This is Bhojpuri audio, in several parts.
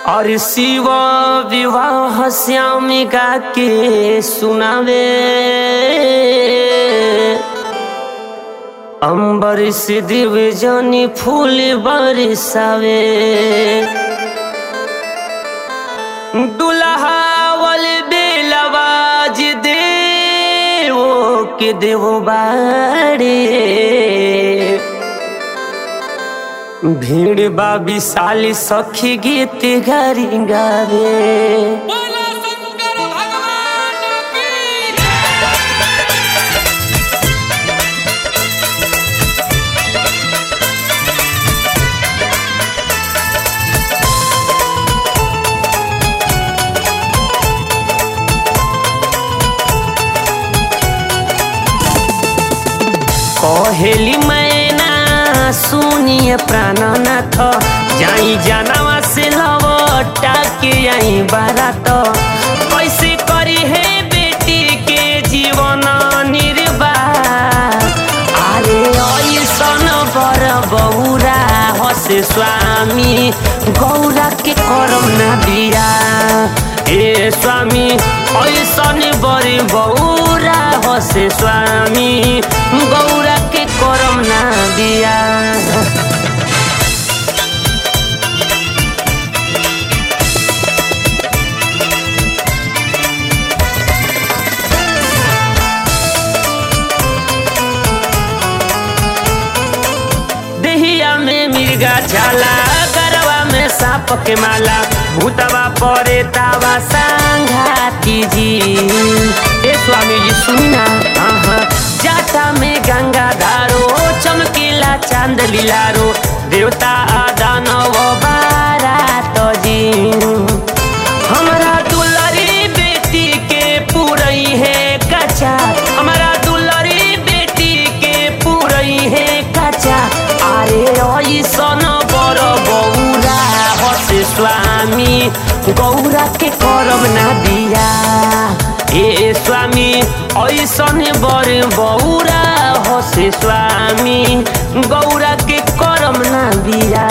और शिव विवाह श्यामिका के सुनावे अंबर से दिव जनी फूल बरसावे दुल्हावल बेलवाज दे वो के देवो बाड़े भीड़ बा विशाली सखी गीत गारी गावे बोलो शंकर भगवान की कहेली मैना सुनिए प्राणनाथ जाई जानवा से लवटा के आई बारात कैसे करी है बेटी के जीवन निर्वाह अरे ऐसन बर बौरा हसे स्वामी गौरा के करम ना दिया ए स्वामी ऐसन बर बौरा हसे स्वामी गौरा के करम ना दिया देहिया में मिर्गा झाला गरवा में सांप के माला भूतवा परे तावा सांघाती जी ए स्वामी जी सुना हाँ जाटा में गंगा धारो चमकीला चांद लीलारो देवता दानव बारात जी हमारा दुलारी बेटी के पूरई है कच्चा हमारा दुलारी बेटी के पूरई है कच्चा अरे ऐसन बर बौरा हसे स्वामी गौरा के करम ना दिया ए स्वामी ऐसन बर बौरा हसे स्वामी गौरा के करम ना दिया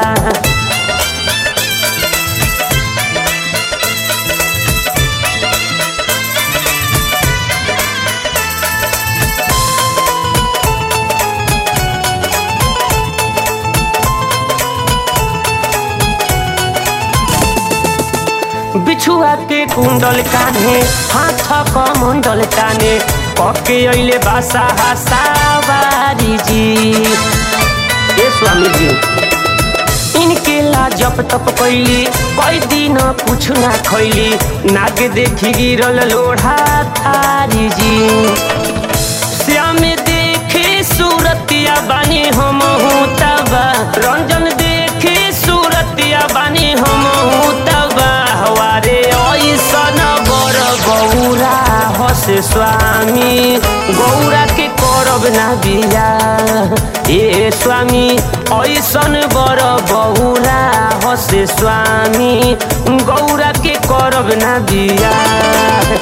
बिछुआ के कुंडल कान्हे हाथ कमंडल ताने पके अइले बासा हासावारी जी ए स्वामी जी इनके ला जप तप कैली कई दिन कुछ ना खैली नाग देखी गिरल लोढ़ा थारी जी श्याम देखे सूरतिया बानी हम तबा रंजन देखे सूरतिया बानी हम तबा हवारे ऐसन बर गौरा हसे स्वामी गौरा के करब ना बिया ए स्वामी ऐसन बर बौरा हसे स्वामी गौरा के करब ना बिया